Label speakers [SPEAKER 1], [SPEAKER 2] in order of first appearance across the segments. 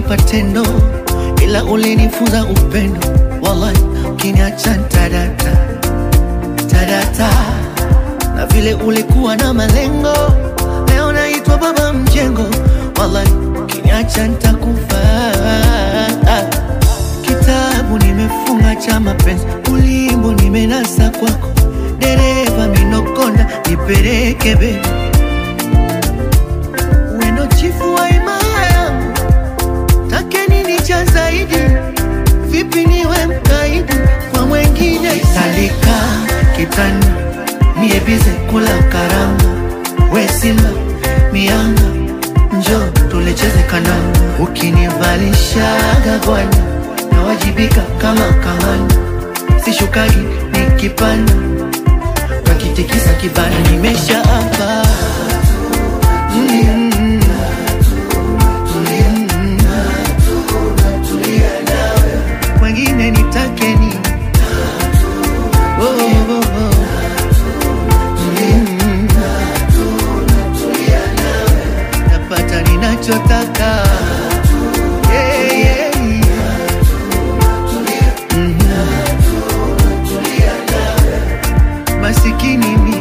[SPEAKER 1] ulinipa tendo, ila ulinifunza upendo. Wallahi, ukiniacha ntadata tadata, na vile ulikuwa na malengo, leo naitwa baba mjengo. Wallahi, ukiniacha ntakufa. Kitabu nimefunga cha mapenzi, ulimbo nimenasa kwako, dereva minokonda, nipeleke bebi wendo chifu wa imaya yangu, take nini cha zaidi? Vipi niwe mkaidi kwa mwengine? Salika kitani mie bize kula karanga, we simba mianga, njo tulecheze kandanda, ukinivalishaga gwani nawajibika kama kamanda, sishukagi nikipanda, wakitikisa kibanda, nimesha hapa mm. Wengine nitake nini? Oh, oh, oh. Mm. Napata ninachotaka Yeah, yeah, yeah. Mhm. Masikini mimi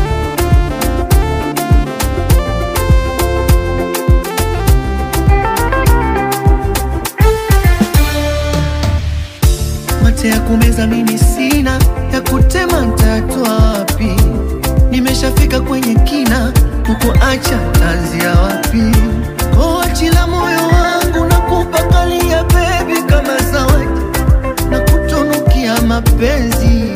[SPEAKER 1] mate ya kumeza mimi sina, ya kutema ntatwa wapi? Nimeshafika kwenye kina, kukuacha tanzia wapi? Koachila moyo wangu na kupakalia bebi kama zawadi na kutunukia mapenzi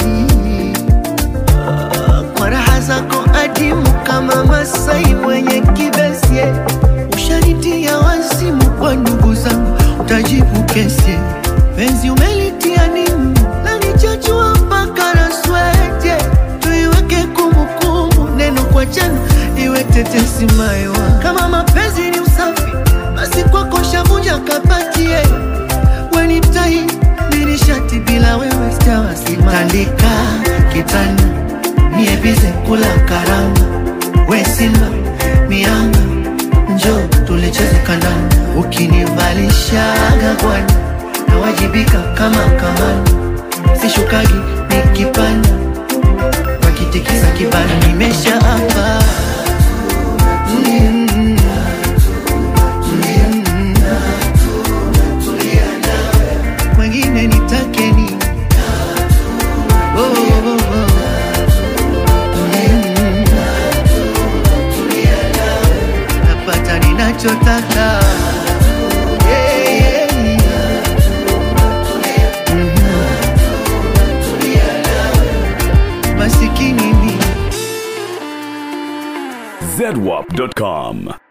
[SPEAKER 1] Ah, kwa raha zako adimu kama Masai mwenye kibesi ushanitia wazimu kwa ndugu zangu, utajibu kesi penzi umelitia nimu na nichachua mpaka na swete, tuiweke kumbukumbu, neno kwa jana iwe tetesi maiwa. Kama mapenzi ni usafi, basi kwako shavunja kapatie weni tai nini shati bila wewe sitawasima. Tandika kitanda mie bize kula karanga, we simba mianga, njo tulicheze kandanda, ukinivalishaga gwani nawajibika kama kamanda, sishukagi nikipanda, wakitikisa kibanda, nimesha hapa mm, mm, wengine nitake nini? Oh, oh, oh. Mm. Napata ninachotaka Yeah, yeah, yeah. Mhm. Masikini mimi
[SPEAKER 2] zedwap.com.